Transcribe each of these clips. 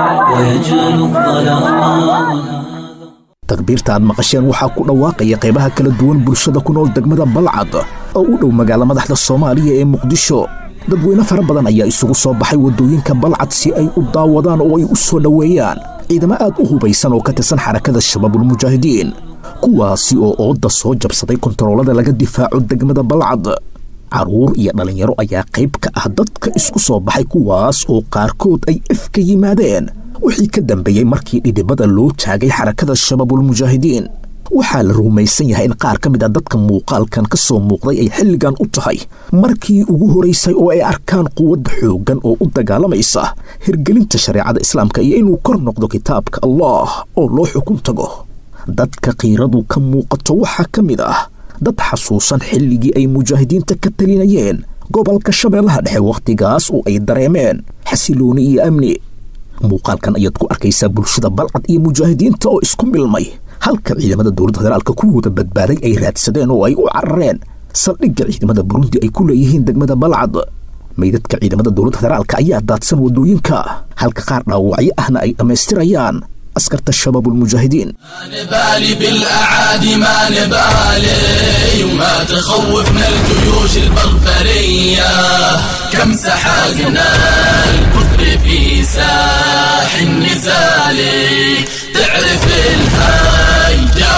ويجل الظلام takbiirta aad maqasheen waxaa ku dhawaaqaya qaybaha kala duwan bulshada ku nool degmada balcad oo u dhow magaala madaxda soomaaliya ee muqdisho dadweyne fara badan ayaa isugu soo baxay waddooyinka balcad si ay u daawadaan oo ay u soo dhoweeyaan ciidamo aad u hubaysan oo ka tirsan xarakada shabaabulmujaahidiin kuwaasi oo oodda soo jabsaday kontaroolada laga difaaco degmada balcad carruur iyo dhallinyaro ayaa qayb ka ah dadka isku soo baxay kuwaas oo qaarkood ay ifka yimaadeen wixii ka dambeeyey markii dhidhibada loo taagay xarakada shabaabulmujaahidiin waxaa la rumaysan yahay in qaar ka mid a dadka muuqaalkan ka soo muuqday ay xilligan u tahay markii ugu horaysay oo ay arkaan quwadda xooggan oo u dagaalamaysa hirgelinta shareecada islaamka iyo inuu kor noqdo kitaabka allah oo loo xukun tago dadka qiiradu ka muuqato waxaa ka mid ah dad xasuusan xilligii ay mujaahidiinta ka talinayeen gobolka shabeellaha dhexe wakhtigaas oo ay dareemeen xasilooni iyo amni muuqaalkan ayaad ku arkaysaa bulshada balcad iyo mujaahidiinta oo isku milmay halka ciidamada dowladda federaalka kuwooda badbaaday ay raadsadeen oo ay u carareen saldhigga ciidamada burundi ay ku leeyihiin degmada balcad meydadka ciidamada dowladda federaalka ayaa daadsan waddooyinka halka qaar dhaawacyo ahna ay dhammaystirayaan askarta shabaabulmujaahidiin ما نبالي بالأعادي ما نبالي وما تخوفنا الجيوش البربرية كم سحقنا الكفر في ساح النزال تعرف الهاي جا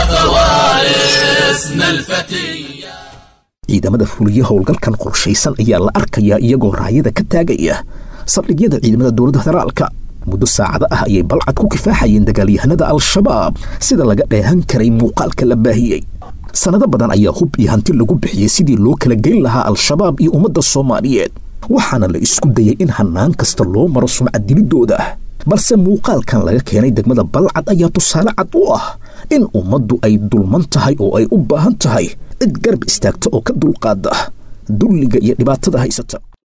فوارسنا الفتية ciidamada fuliya howlgalkan qorshaysan ayaa la arkayaa iyagoo raayada ka taagaya saldhigyada ciidamada dowladda federaalka muddo saacado ah ayay balcad ku kifaaxayeen dagaalyahanada al-shabaab sida laga dheehan karay muuqaalka la baahiyey sannado badan ayaa hub iyo hanti lagu bixiyey sidii loo kala geyn lahaa al-shabaab iyo ummadda soomaaliyeed waxaana la isku dayey in hannaan kasta loo maro sumcaddilidooda balse muuqaalkan laga keenay degmada balcad ayaa tusaale cad u ah in ummaddu ay dulman tahay oo ay u baahan tahay cid garab istaagta oo ka dulqaada dulliga iyo dhibaatada haysata